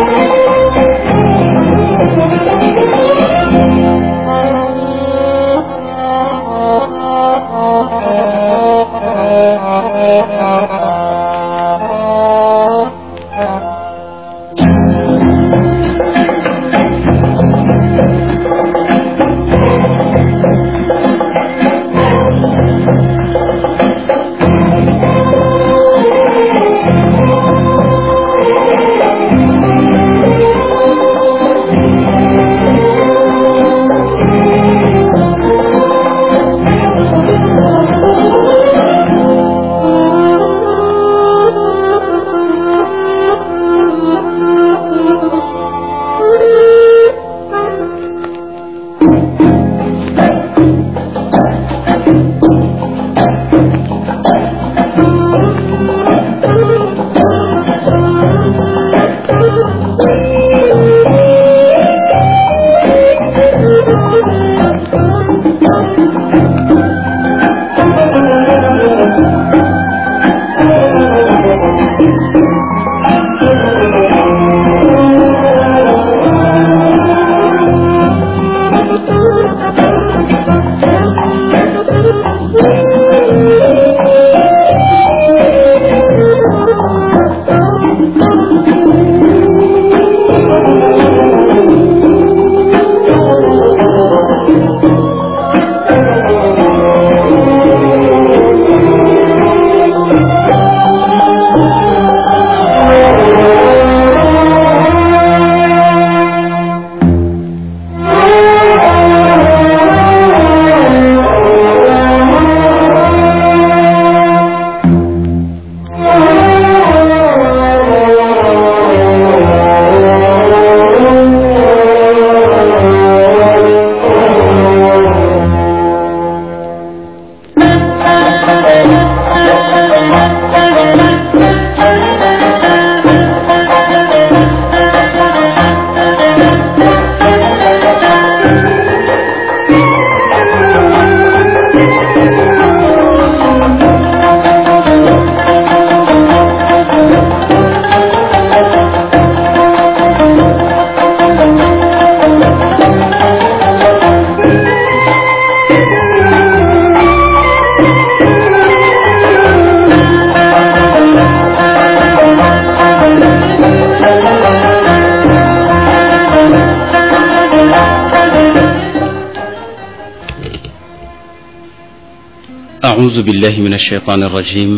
أعوذ بالله من الشيطان الرجيم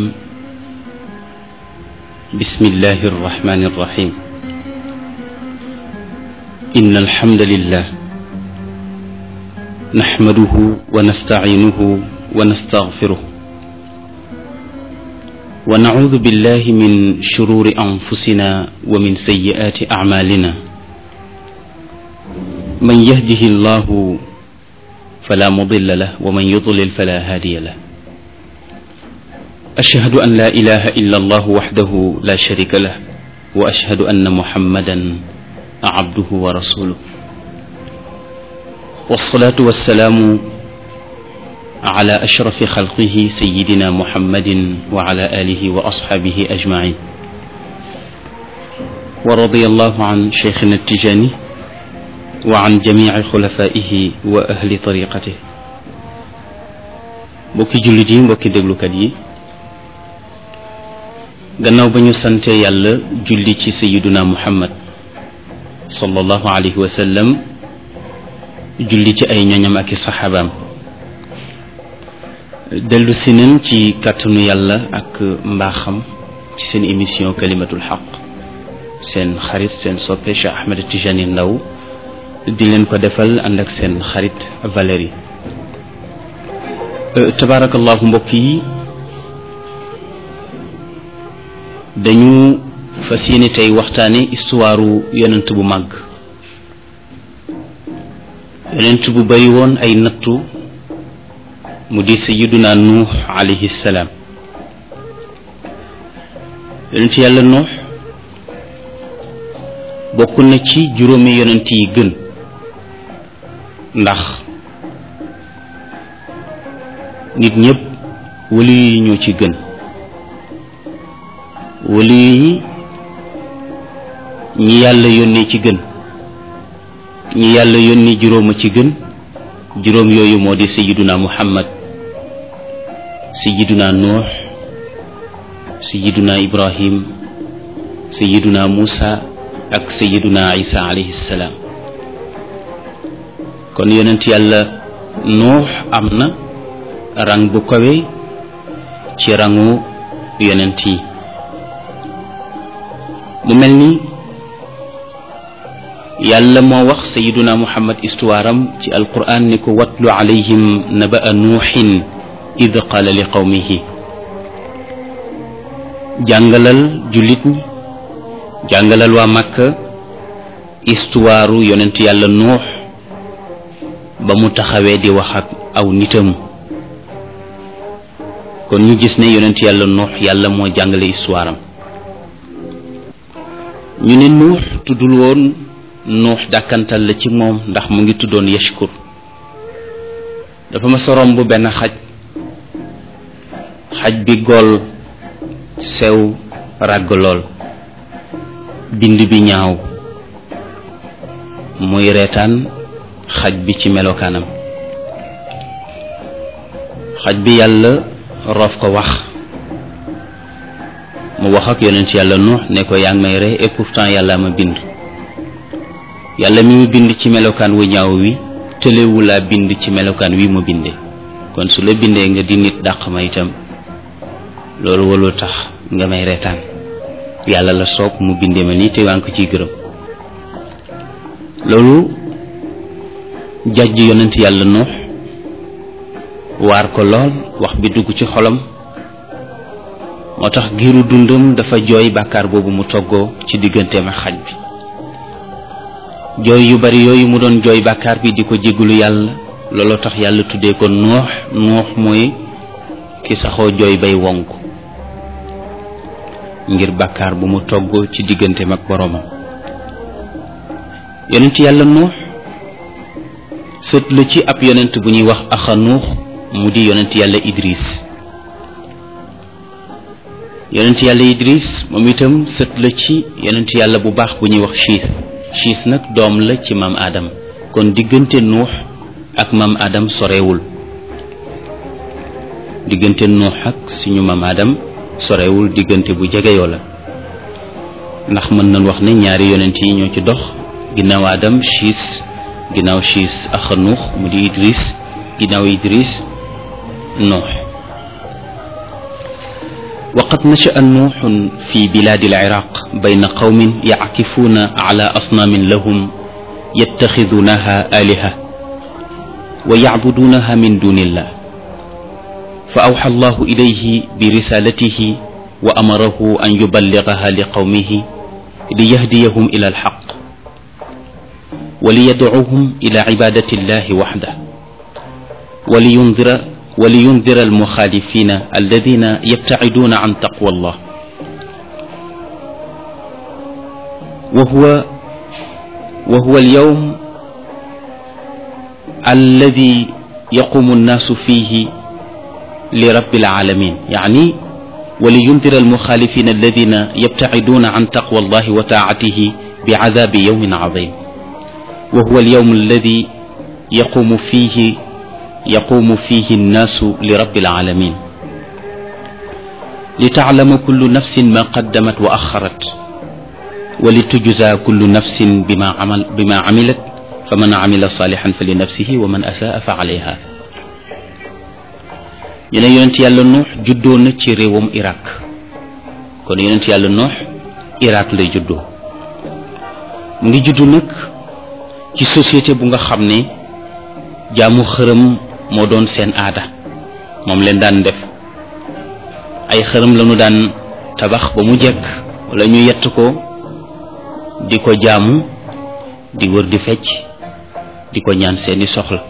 بسم الله الرحمن الرحيم إن الحمد لله نحمده ونستعينه ونستغفره ونعوذ بالله من شرور أنفسنا ومن سيئات أعمالنا من يهده الله فلا مضل له ومن يضلل فلا هادي له أشهد أن لا إله إلا الله وحده لا شريك له وأشهد أن محمدا عبده ورسوله والصلاة والسلام على أشرف خلقه سيدنا محمد وعلى آله وأصحابه أجمعين ورضي الله عن شيخنا التجاني وعن جميع خلفائه وأهل طريقته mbokki jullit yi mbokki déglukat yi gannaaw ba ñu sante yàlla julli ci sayiduna muhammad sallallahu alayhi wa sallam julli ci ay ñoñam ak i saxaabaam dellu si nañ ci kàttanu yàlla ak mbaaxam ci seen émission kalimatul xaq seen xarit seen soppe Cheikh Ahmed Tijani Ndaw di leen ko defal ànd ak seen xarit Valérie tabaarakallahu mbokk yi dañu fas yéene tey waxtaane histoire yonent bu màgg yonent bu bari woon ay nattu mu di sayiduna nuux alayhi salaam yonent yàlla nuux bokk na ci juróomi yonent yi gën ndax nit ñëpp wali yi ñoo ci gën wali yi ñi yàlla yónnee ci gën ñi yàlla yónni juróoma ci gën juróom yooyu moo di sayiduna muhammad sayiduna nuux sayiduna ibrahim sayiduna muusa ak sayiduna isa alayhi salaam kon yonent yàlla nuux am na rang bu kawe ci rangu yonent yi mu mel ni yàlla moo wax sayiduna muhammad histoire am ci alquran ni ko watlu alayhim naba'a nuuxin id qala li qawmihi jàngalal jullit ñi jàngalal waa Makka histoire yonent yàlla nuux ba mu taxawee di wax ak aw nitam kon ñu gis ne yonent yàlla nuux yàlla moo jàngale histoire am ñu ne nuux tuddul woon nuux dàkkantal la ci moom ndax mu ngi tuddoon yashkur dafa ma sorom bu benn xaj xaj bi gool sew ràgg lool bind bi ñaaw muy reetaan xaj bi ci melokaanam xaj bi yàlla roof ko wax mu wax ak yonent yàlla nuux ne ko yaa ngi may rey et pourtant yàlla ma bind yàlla mi mu bind ci melokaan wu ñaaw wi tëlewu laa bind ci melokaan wi mu bindee kon su la bindee nga di nit dàq ma itam loolu walul tax nga may reetaan yàlla la soog mu bindee ma nii te waa ngi ko ciy gërëm loolu jàjj yonent yàlla nuux waar ko lool wax bi dugg ci xolam moo tax giiru dundam dafa jooy bàkkaar boobu mu toggoo ci digganteem ak xaj bi jooy yu bari yooyu mu doon jooy bàkkaar bi di ko jégalu yàlla looloo tax yàlla tuddee ko nuux nuux mooy ki saxoo jooy bay wonk ngir bàkkaar bu mu toggoo ci digganteem ak boroomam yonent yàlla nuux sët la ci ab yonent bu ñuy wax axa nuux mu di yonent yàlla idris yonent yàlla idris moom itam sët la ci yonent yàlla bu baax bu ñuy wax chiis chiis nag doom la ci maam adam kon diggante nuux ak maam adam sorewul diggante nuux ak suñu maam adam sorewul diggante bu jegeyoo la ndax mën nañ wax ne ñaari yonent yi ñoo ci dox ginnaaw adam chiis ginnaaw chiis axa nuux mu di idris ginnaaw idris nuux وقد نشأ نوح في بلاد العراق بين قوم يعكفون على أصنام لهم يتخذونها آلهة ويعبدونها من دون الله فأوحى الله إليه برسالته وأمره أن يبلغها لقومه ليهديهم إلى الحق وليدعوهم إلى عبادة الله وحده ولينذر ولينذر المخالفين الذين يبتعدون عن تقوى الله وهو وهو اليوم الذي يقوم الناس فيه لرب العالمين يعني ولينذر المخالفين الذين يبتعدون عن تقوى الله وطاعته بعذاب يوم عظيم وهو اليوم الذي يقوم فيه يقوم فيه الناس لرب العالمين لتعلم كل نفس ما قدمت وأخرت ولتجزى كل نفس بما عمل بما عملت فمن عمل صالحا فلنفسه ومن أساء فعليها ñu ne yonent yàlla nuux juddoo na ci réewam Irak kon yonent yàlla nuux Irak lay juddoo mu ngi juddu nag ci société bu nga xam ne jaamu xërëm moo doon seen aada moom leen daan def ay xërëm lañu daan tabax ba mu jekk wala ñu yett ko di ko jaamu di wër di fecc di ko ñaan seeni soxla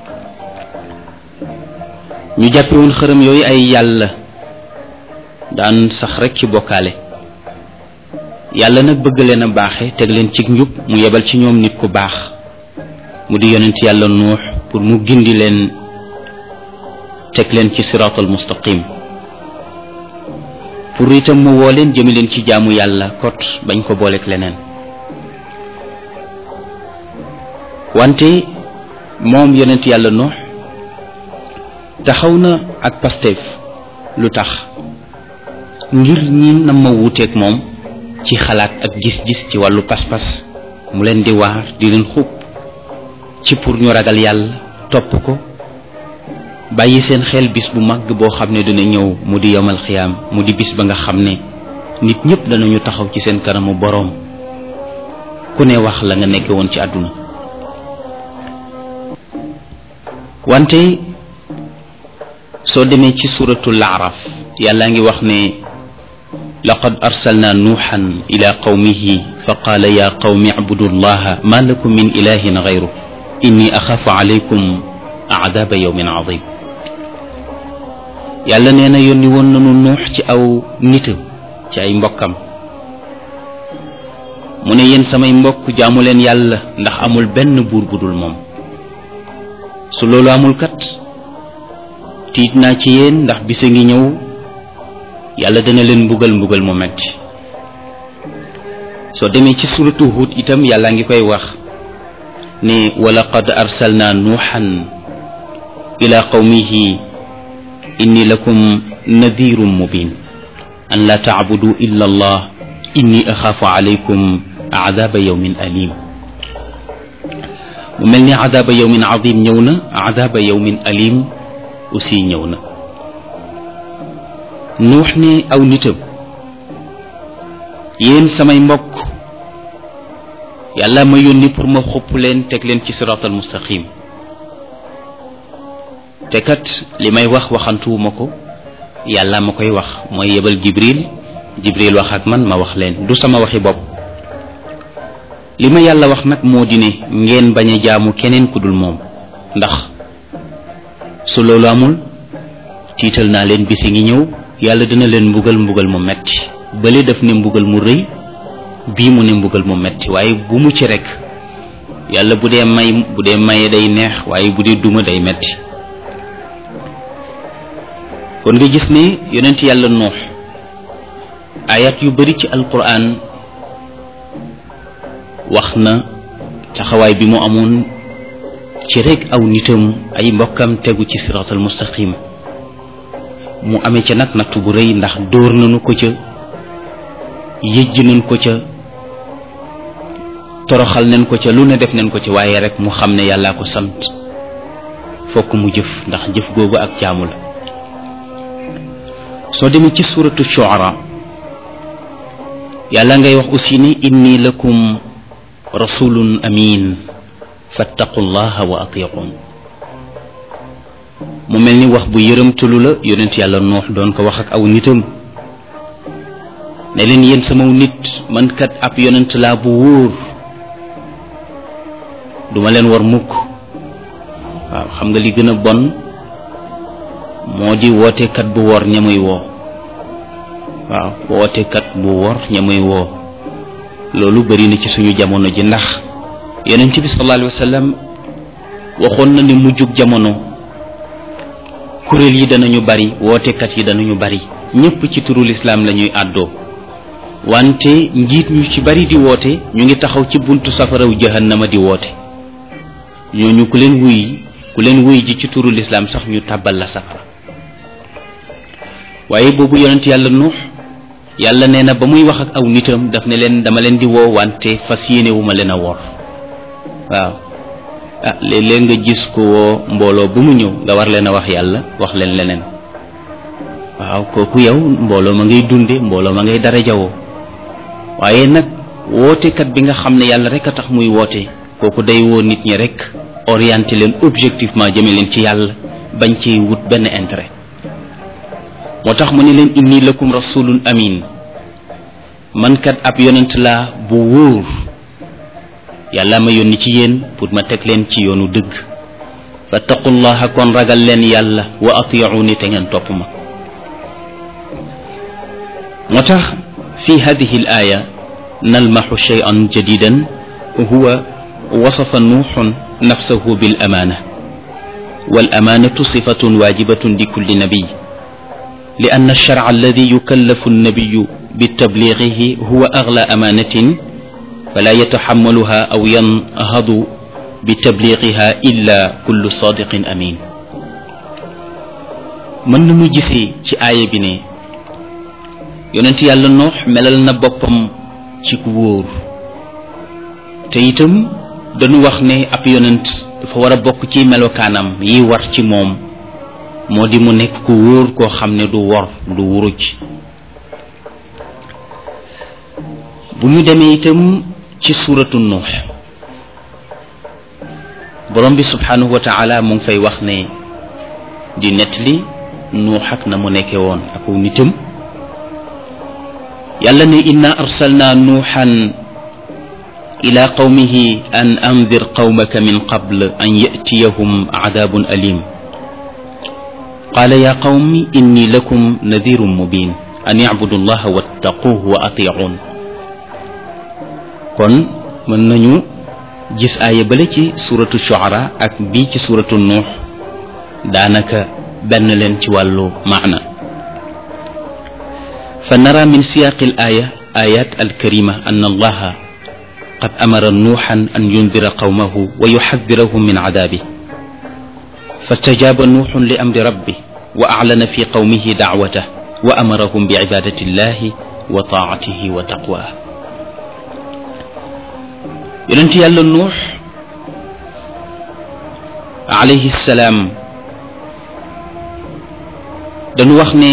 ñu jàppe woon xërëm yooyu ay yàlla daan sax rek ci bokkaale yàlla nag bëgg leen a baaxe teg leen ci njub mu yebal ci ñoom nit ku baax mu di yonent yàlla nuux pour mu gindi leen teg leen ci siraatal mustaqim pour itam mu woo leen jëmi leen ci jaamu yàlla kot bañ ko booleeg leneen wante moom yonent yàlla noox taxaw na ak Pastef lu tax ngir ñi na ma wuuteeg moom ci xalaat ak gis-gis ci wàllu pas-pas mu leen di waar di leen xub ci pour ñu ragal yàlla topp ko bàyyi seen xel bis bu mag boo xam ne dina ñëw mu di yomal xiyaam mu di bis ba nga xam ne nit ñëpp danañu taxaw ci seen kanamu boroom ku ne wax la nga nekke woon ci àdduna wante soo demee ci suratul araf yàlla ngi wax ne laqad arsalna nuuxan ila qawmihi fa qaala ya qawmi icbudu llaha ma lakum min ilahin gayru inni axaafu alaykum aadaaba yawmin adim yàlla nee na yónni woon nanu nuux ci aw nitam ci ay mbokkam mu ne yéen samay mbokk jaamu leen yàlla ndax amul benn buur bu dul moom su loolu amul kat tiit naa ci yéen ndax bisa ngi ñëw yàlla dana leen mbugal mbugal mu metti soo demee ci suratu Hud itam yàlla ngi koy wax ne walaqad arsalna nuuxan ila qawmihi inni lakum nadirun mubin an la tacbudu illa allah inni axaafu alaykum aadaaba yawmin alim mu mel ni aadaaba yawmin adim ñëw na aadaaba yawmin alim aussi ñëw na nuux ne aw nitam yéen samay mbokk yàlla ma yónni pour ma xupp leen teg leen ci siraatal mustaqim te kat li may wax waxantuwuma ko yàlla ma koy wax mooy yebal jibril jibril wax ak man ma wax leen du sama waxi bopp li ma yàlla wax nag moo di ne ngeen bañ a jaamu keneen ku dul moom ndax su loolu amul tiital naa leen bisi ngi ñëw yàlla dina leen mbugal mbugal mu metti bële daf ne mbugal mu rëy bii mu ne mbugal mu metti waaye bu mu ci rek yàlla bu dee may bu dee maye day neex waaye bu dee duma day metti kon nga gis ne yonent yàlla noox ayat yu bari ci alquran wax na taxawaay bi mu amoon ci rek aw nitam ay mbokkam tegu ci siratal mustaqim mu amee ca nag nattu bu rëy ndax dóor nañu ko ca yëjj nañ ko ca toroxal nañ ko ca lu ne def nañ ko ca waaye rek mu xam ne yàllaa ko sant fokk mu jëf ndax jëf googu ak jaamu la soo demee ci suratu shuara yàlla ngay wax aussi ni inni lakum rasulun amin fattaqu llaha wa atiqun mu mel ni wax bu yërëmtalu la yonent yàlla noox doon ko wax ak aw nitam ne leen yéen samaw nit man kat ab yonent laa bu wóor duma leen war mukk waaw xam nga li gën a bon moo di wootekat bu wor ñamuy woo waaw wootekat bu wor ñamuy woo loolu bari na ci suñu jamono ji ndax yonent bi sallallahu alayhi wa sallam waxoon na ni mujjug jamono kuréel yi danañu bari wootekat yi danañu bari ñépp ci turu lislaam la ñuy àddoo wante njiit ñu ci bari di woote ñu ngi taxaw ci buntu safaraw jahannama di woote ñooñu ku leen wuy ku leen wuy ji ci turu lislaam sax ñu tàbbal la safara waaye boobu yonent yàlla nuux yàlla nee na ba muy wax ak aw nitam daf ne leen dama leen di woo wante fas yéene wu ma leen a wor waaw ah léeg-léeg nga gis ko woo mbooloo bu mu ñëw nga war leen a wax yàlla wax leen leneen waaw kooku yow mbooloo ma ngay dunde mbooloo ma ngay dara jawoo waaye nag wootekat bi nga xam ne yàlla rek a tax muy woote kooku day woo nit ñi rek orienté leen objectivement jëme leen ci yàlla bañ ci wut benn intérêt moo tax mu ne leen inni lakum rasulun amin man kat ab yonent laa bu wóor yàlla ma yónni ci yéen pour ma teg leen ci yoonu dëgg fattaqullaha kon ragal leen yàlla wa atiuni te ngeen topp ma moo tax fi hadihi al aya nalmaxu cheyan jadidan huwa wasafa nuuxun nafsahu bil amaana wal amaanatu sifatun waajibatun li kulli nabiy لأن الشرع الذي يكلف النبي بتبليغه هو أغلى أمانة فلا يتحملها أو ينهض bi tabliqiha illa kullu sadiqin amin mën nañu gisee ci aaya bi ne yonent yàlla noox melal na boppam ci ku wóor te itam dañu wax ne ab yonent dafa war a bokk ci melokaanam yi war ci moom moo di mu nekk ku wóor koo xam ne du wor du wuruj bu ñu demee itam ci suuratu nuux borom bi subhanahu wa taala mu ngi fay wax ne di nettali nuux ak na mu nekke woon ak nitam yàlla ne inna arsalna nuuxan ila qawmihi an andir qawmaka min qabl an yatiyahum adabun alim qala ya qawmi inni lakum nadirun mubin an yacbudu allaha wattaquuhu wa atiicuun kon mën nañu gis aaya bale ci suratu shuara ak bii ci suratu nuux daanaka benn leen ci wàllu maana fa nara min siyaaqi al aaya ayat alkarima an allaha qad amara nuuxan an yundira qawmahu wa yuxadirahum min cadaabi fastajaaba nuuxun li amri rabbi wa aclana fi qawmihi dacwatah wa amarahum bicibadati illahi wa taacatihi wa taqwah yonent yàlla nuux alayhi salaam dañu wax ne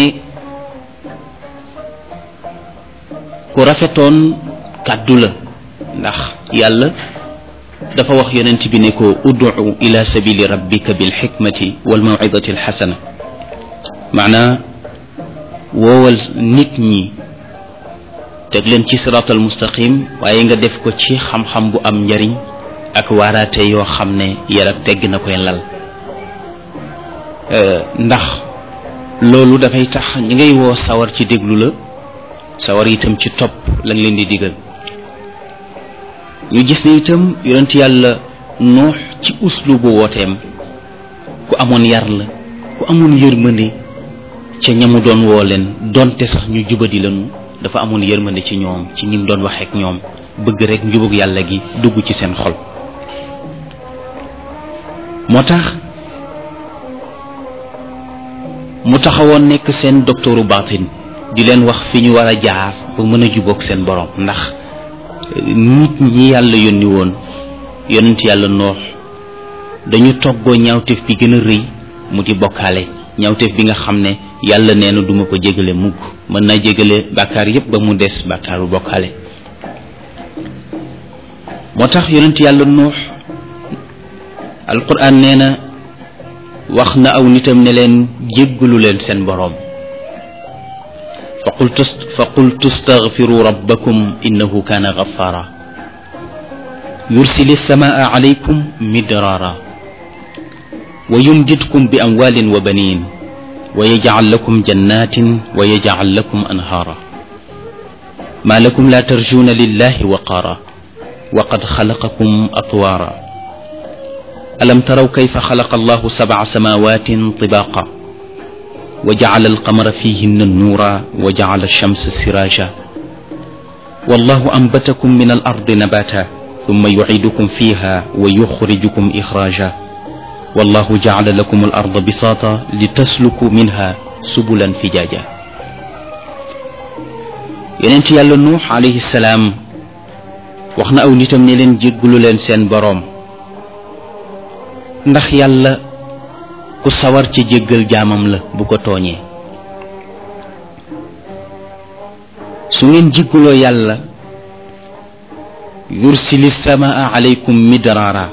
ku rafetoon kàddu la ndax yàlla dafa wax yonent bi ne ko udcu ila sabili rabbika bilxikmati walmawcidati alxasana maanaa woowal nit ñi teg leen ci siraatal mustaqim waaye nga def ko ci xam-xam bu am njariñ ak waaraate yoo xam ne yar ak tegg na koy lal ndax loolu dafay tax ñi ngay woo sawar ci déglu la sawar itam ci topp lañ leen di digal ñu gis ne itam yonent yàlla nuux ci uslu bu wooteem ku amoon yar la ku amoon yërmande ca ñamu doon woo leen donte sax ñu jubadi lañu dafa amoon yërmande ci ñoom ci ñim doon waxeek ñoom bëgg rek njubug yàlla gi dugg ci seen xol moo tax mu taxawoon nekk seen docteuru baatin di leen wax fi ñu war a jaar ba mën a jubóog seen borom ndax nit ñi yàlla yónni woon yonent yàlla noox dañu toggoo ñaawteef bi gën a rëy mu di bokkaale ñaawteef bi nga xam ne yàlla nee na duma ko jégale mukk mën naa jégale bàkkaar yépp ba mu des bàkkaaru bokkaale moo tax yonent yàlla nuux alquran nee na wax na aw nitam ne leen jéggalu leen seen boroom fa qultu fa qultu astaghfiru rabbakum innahu kaana ghaffara yursili samaa alaykum midrara wa yumdidkum bi amwalin wa banin wa yajcal lakum jannatin wa yajcal lakum anhaara ma lakum la tarjuuna lillahi waqaara wa qad xalaqakum atwaara alam taraw kayfa xalaqa allahu sabca samaawatin tibaaqa wa jacala alqamara fihinna nuura wa jacala alchamsa siraaja wallahu anbatakum min alardi nabata thumma yuciidukum fiha wa yuxrijukum ixraaja wallahu jacala lakum alarda bisaata litasluku minha subulan fijaaja yonent yàlla nuux alayhi salaam wax na aw nitam ne leen jéggalu leen seen boroom ndax yàlla ku sawar ci jéggal jaamam la bu ko tooñee su ngeen jéggaloo yàlla yursili samaa alaykum midraara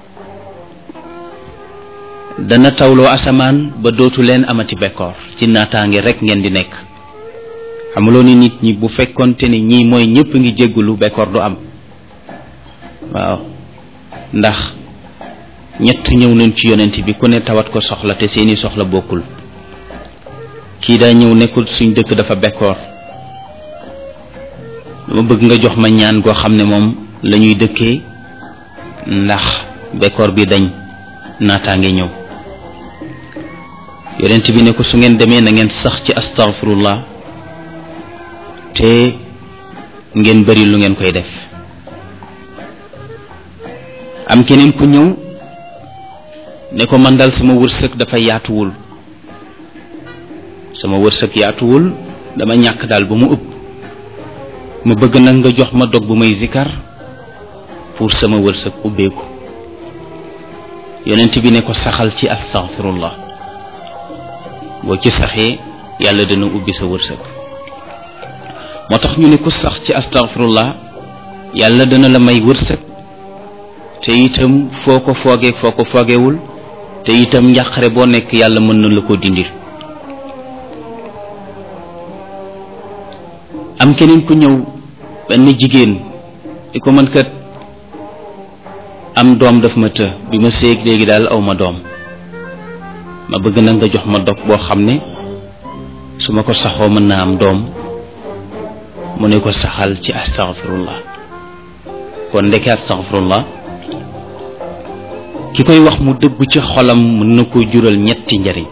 dana tawloo asamaan ba dootu leen amati bekkoor ci naataange rekk ngeen di nekk xamuloo ni nit ñi bu fekkonte ni ñii mooy ñëpp ngi jéggalu bekkoor du am waaw ndax ñett ñëw nañ ci yonent bi ku ne tawat ko soxla te seeni soxla bokkul kii daa ñëw nekkul suñ dëkk dafa bekkoor dama bëgg nga jox ma ñaan goo xam ne moom la ñuy dëkkee ndax bekkoor bi dañ naataange ñëw yonent bi ne ko su ngeen demee na ngeen sax ci astaghfirullah te ngeen bari lu ngeen koy def am keneen ku ñëw ne ko man dal sama wërsëg dafa yaatuwul sama wërsëg yaatuwul dama ñàkk daal ba mu ëpp ma bëgg nag nga jox ma dog bu may zikar pour sama wërsëg ubbeeku yonent bi ne ko saxal ci astaghfirullah boo ci saxee yàlla dana ubbi sa wërsëg moo tax ñu ne ku sax ci astaghfirullah yàlla dana la may wërsëg te itam foo ko foogee foo ko foogewul te itam njàqare boo nekk yàlla mën na la ko dindil am keneen ku ñëw benn jigéen di ko mën kat am doom daf ma të bi ma séeg léegi daal aw ma doom ma bëgg na nga jox ma dog boo xam ne su ma ko saxoo mën naa am doom mu ne ko saxal ci astaghfirullah kon ndeke astaghfirullah ki koy wax mu dëgg ci xolam mën na ko jural ñetti njariñ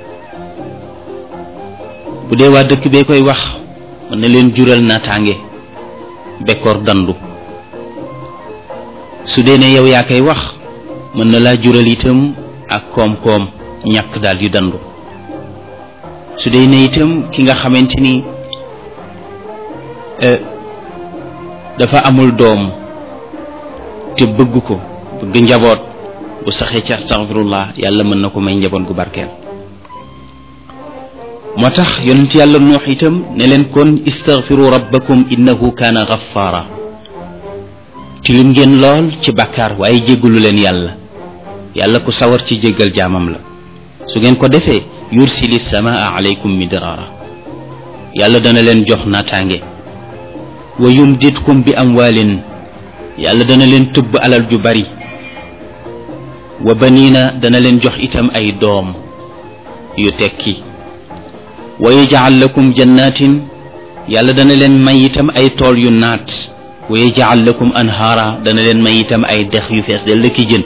bu dee waa dëkk bee koy wax mën na leen jural naataange bekkoor dandu su dee ne yow yaa koy wax mën na laa jural itam ak koom-koom ñàkk daal di dandu su dee ne itam ki nga xamante ni dafa amul doom te bëgg ko bëgg njaboot bu saxee ci astaghfirullah yàlla mën na ko may njaboot gu barkeel moo tax yonent yàlla nuux itam ne leen kon istaghfiru rabbakum innahu kaana ghaffara tilim ngeen lool ci bàkkaar waaye jéggalu leen yàlla yàlla ku sawar ci jéggal jaamam la su ngeen ko defee yursili samaa alaykum midrara yàlla dana leen jox naataange wa yumditkum bi amwaalin yàlla dana leen tëbb alal ju bari wa baniina dana leen jox itam ay doom yu tekki wa yaj'al lakum jannatin yàlla dana leen may itam ay tool yu naat wa yaj'al lakum anhaara dana leen may itam ay dex yu fees del la ki jën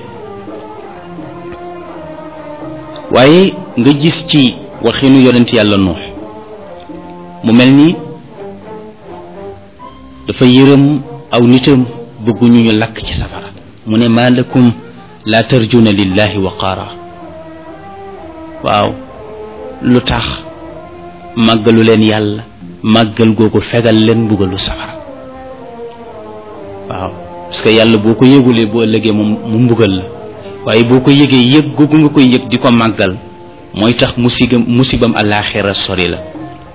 waaye nga gis ci waxinu yonent yàlla nuux mu mel ni dafa yërëm aw nitam bëgguñu ñu lakk ci safara mu ne maa lakum laa tarjuna lillahi waqaara waaw lu tax màggalu leen yàlla màggal googu fegal leen mbugalu safara waaw parce que yàlla boo ko yëgulee boo ëllëgee moom mu mbugal la waaye boo ko yëgee yëg googu nga koy yëg di ko màggal mooy tax musigam musibam àllaaxira sori la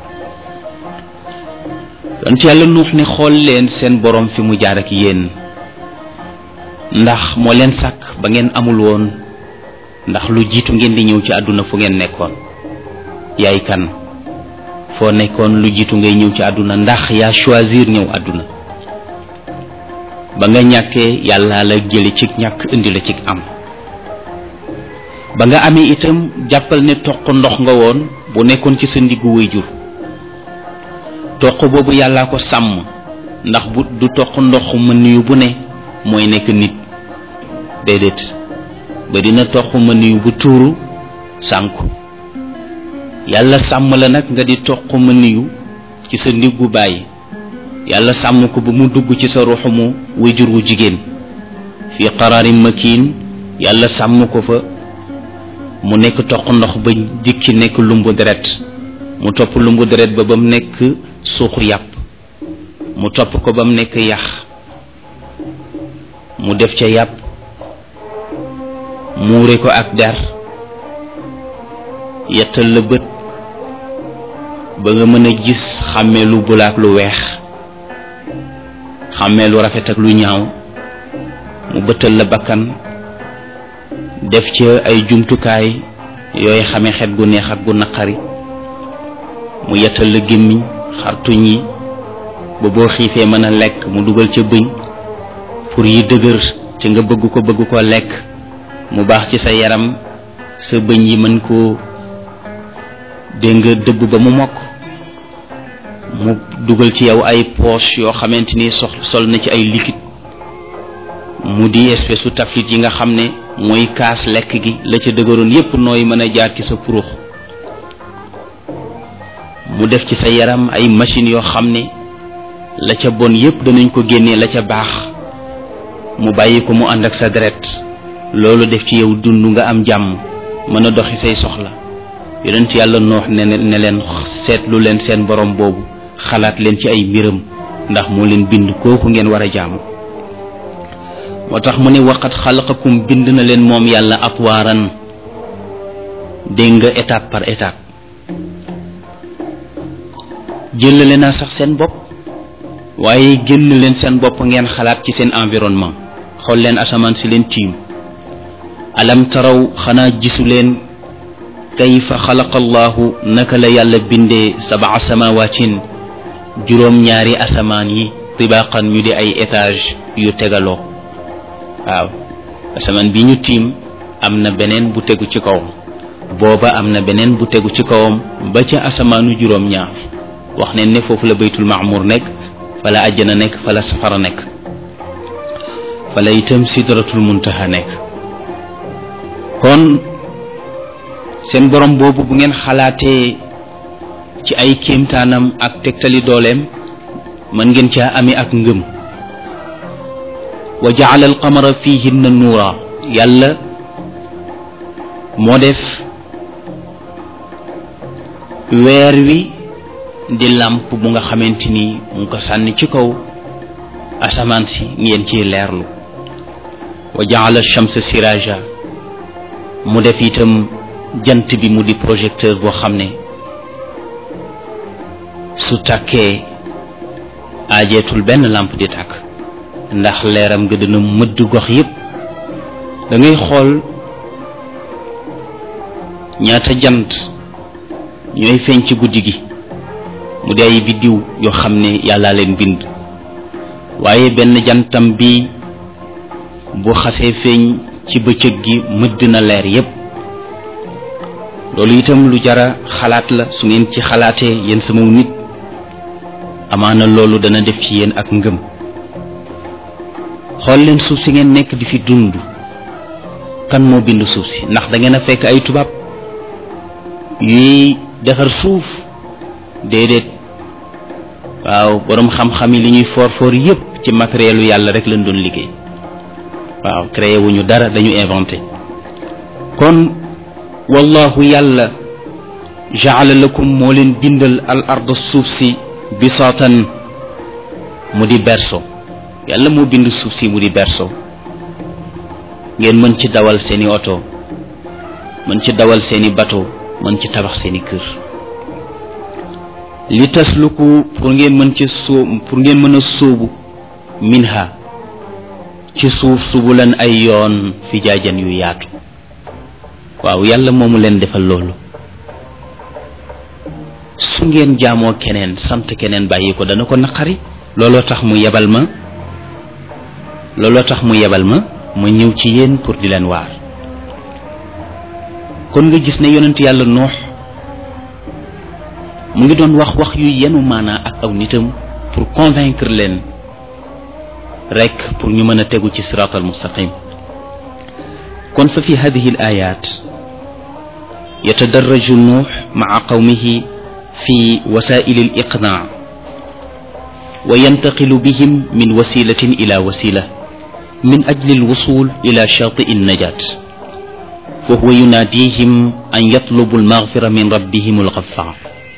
yonent yàlla nuux ne xool leen seen borom fi mu jaar ak yéen ndax moo leen sàkk ba ngeen amul woon ndax lu jiitu ngeen di ñëw ci àdduna fu ngeen nekkoon yaay kan foo nekkoon lu jiitu ngay ñëw ci àdduna ndax yaa choisir ñëw àdduna ba nga ñàkkee yàlla la jële ci ñàkk indi la ci am ba nga amee itam jàppal ne toq ndox nga woon bu nekkoon ci sa ndiggu way jur toq boobu yàllaa ko sàmm ndax bu du toq ndox mën yu bu ne mooy nekk nit déedéet ba dina toq mën yu bu tuuru sànku yàlla sàmm la nag nga di toq mën yu ci sa ndiggu bàyyi yàlla sàmm ko ba mu dugg ci sa ruxumu wajur wu jigéen fii qaraarin makiin yàlla sàmm ko fa mu nekk toq ndox ba dikki nekk lumbu deret mu topp lumbu deret ba ba mu nekk suuxu yàpp mu topp ko ba mu nekk yax mu def ca yàpp muure ko ak der yettal la bët ba nga mën a gis xàmmee lu bulaak lu weex xàmmee lu rafet ak lu ñaaw mu bëttal la bakkan def ca ay jumtukaay yooy xame xet gu neex ak gu naqari mu yettal la gémmiñ xartuñ yi ba boo xiifee mën a lekk mu dugal ca bëñ pour yi dëgër ci nga bëgg ko bëgg ko lekk mu baax ci sa yaram sa bëñ yi mën koo dégg nga dëbb ba mu mokk mu dugal ci yow ay poche yoo xamante ni sox sol na ci ay liquide mu di espèce su taflit yi nga xam ne mooy kaas lekk gi la ca dëgëroon yépp nooy mën a jaar ci sa purux mu def ci sa yaram ay machines yoo xam ne la ca bon yépp danañ ko génnee la ca baax mu bàyyi ko mu ànd ak sa deret loolu def ci yow dund nga am jàmm mën a doxi say soxla yonent yàlla noox ne ne leen seetlu leen seen borom boobu xalaat leen ci ay mbiram ndax moo leen bind kooku ngeen war a jaamu moo tax mu ne waqat xalaqakum bind na leen moom yàlla atwaaran dégg nga étape par étape jëlale naa sax seen bopp waaye génn leen seen bopp ngeen xalaat ci seen environnement xool leen asamaan si leen tiim alam taraw xanaa gisu leen kayfa xalaqa allahu naka la yàlla bindee sabaa samawaatin juróom ñaari asamaan yi tibaqan ñu di ay étage yu tegaloo waaw asamaan bi ñu tiim am na beneen bu tegu ci kawam booba am na beneen bu tegu ci kawam ba ca asamaanu juróom ñaar wax ne ne foofu la baytul maamur nekk fa la àjjana nekk fa la safara nekk fa la itam sidratul muntaha nekk kon seen borom boobu bu ngeen xalaatee ci ay kéemtaanam ak tegtali dooleem mën ngeen caa ami ak ngëm wa jaala alqamara fihinna nuura yàlla moo def weer wi di làmp bu nga xamante ni mu ngi ko sànni ci kaw asamaan si ngeen ciy leerlu wa jaala shamsa siraja mu def itam jant bi mu di projecteur boo xam ne su tàkkee aajeetul benn làmp di tàkk ndax leeram nga dina mëdd gox yépp da ngay xool ñaata jant ñooy feeñ ci guddi gi mu di ay biddiw yoo xam ne yàllaa leen bind waaye benn jantam bi bu xasee feeñ ci bëccëg gi mëdd na leer yépp loolu itam lu jara xalaat la su ngeen ci xalaatee yéen sama nit amaana loolu dana def ci yéen ak ngëm xool leen suuf si ngeen nekk di fi dund kan moo bind suuf si ndax da ngeen a fekk ay tubaab yuy defar suuf déedéet waaw boroom xam-xam yi li ñuy foor foor yépp ci matériel yàlla rek lañ doon liggéey waaw créé wuñu dara dañu inventé kon wallahu yàlla jaala lakum moo leen bindal al ard suuf si bisaatan mu di berso yàlla moo bind suuf si mu di berso ngeen mën ci dawal seeni oto mën ci dawal seeni bateau mën ci tabax seeni kër li tasluku pour ngeen mën ci sóob pour ngeen mën a sóobu minha ci suuf subulan ay yoon fi jaajan yu yaatu waaw yàlla moomu leen defal loolu su ngeen jaamoo keneen sant keneen bàyyi ko dana ko naqari looloo tax mu yebal ma looloo tax mu yebal ma ma ñëw ci yéen pour di leen waar kon nga gis ne yonent yàlla noox mu ngi doon wax wax yu yenu maanaa ak aw nitam pour convaincre leen rek pour ñu mën a tegu ci sirat al mustaqim kon fa fi hadihi al ayat yatadarraju nuux maa qawmihi في وسائل الإقناع وينتقل بهم من وسيلة إلى وسيلة من أجل الوصول إلى شاطئ النجاة وهو يناديهم أن يطلبوا المغفرة من ربهم الغفار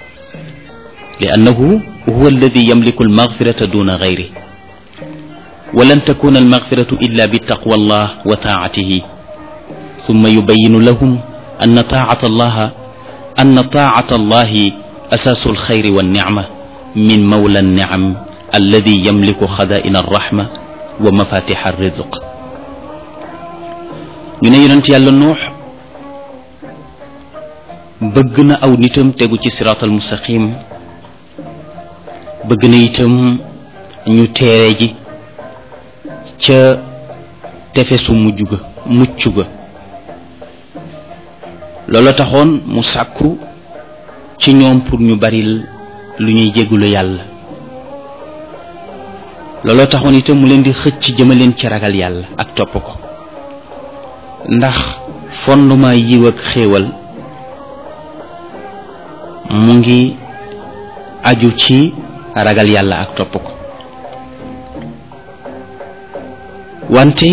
لأنه هو الذي يملك المغفرة دون غيره ولن تكون المغفرة إلا بتقوى الله وطاعته ثم يبين لهم أن طاعة الله أن طاعة الله أساس الخير والنعمة من مولى النعم الذي يملك خزائن الرحمة ومفاتيح الرزق ñu ne yonent yàlla nuux bëgg na aw nitam tegu ci siraatal mustaqim bëgg na itam ñu teere ji ca tefesu mujj ga mucc ga loola taxoon mu sàkku ci ñoom pour ñu bari lu ñuy jéggulu yàlla looloo taxoon itam mu leen di xëcc jëmaleen ci ragal yàlla ak topp ko ndax fondement yiw ak xéewal mu ngi aju ci ragal yàlla ak topp ko wante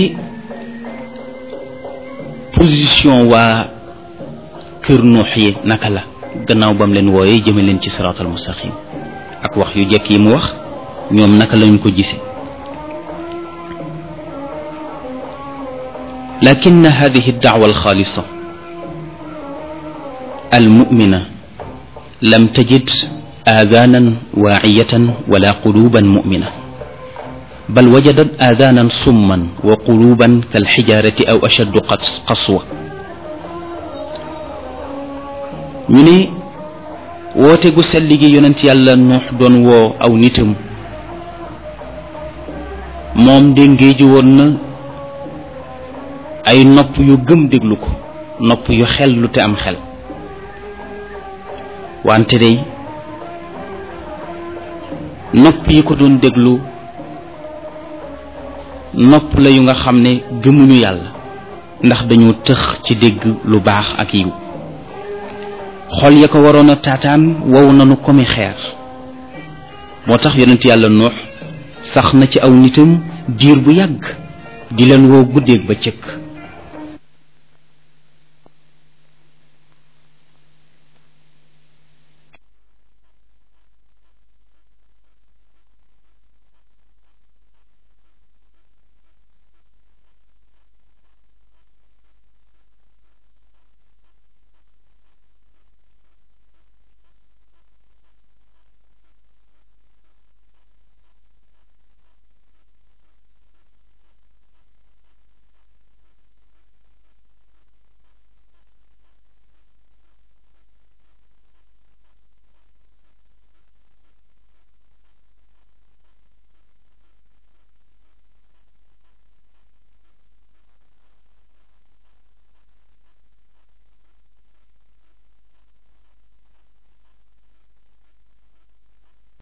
position waa kër nuux yi naka la gannaaw bam leen wooyee jëme leen ci siraatal mustaqim ak wax yu jekk yi mu wax ñoom naka lañu ko gise lakin hadihi dacwa alxaalisa almumina lam tajid aadaanan waaciyatan wala quluban mumina bal wajadat aadaanan summan wa quluban kalxijaarati aw ashaddu qaswa ñu ne woote gu sell gi yonent yàlla nuux doon woo aw nitam moom de ngéeju woon na ay nopp yu gëm déglu ko nopp yu xel lu te am xel wante day nopp yi ko doon déglu nopp la yu nga xam ne gëmuñu yàlla ndax dañoo tëx ci dégg lu baax ak yiw xol ya ko waroon a taataan wow nanu komi xeer moo tax yonent yàlla nuux sax na ci aw nitam diir bu yàgg di leen woo guddeeg ba cëkk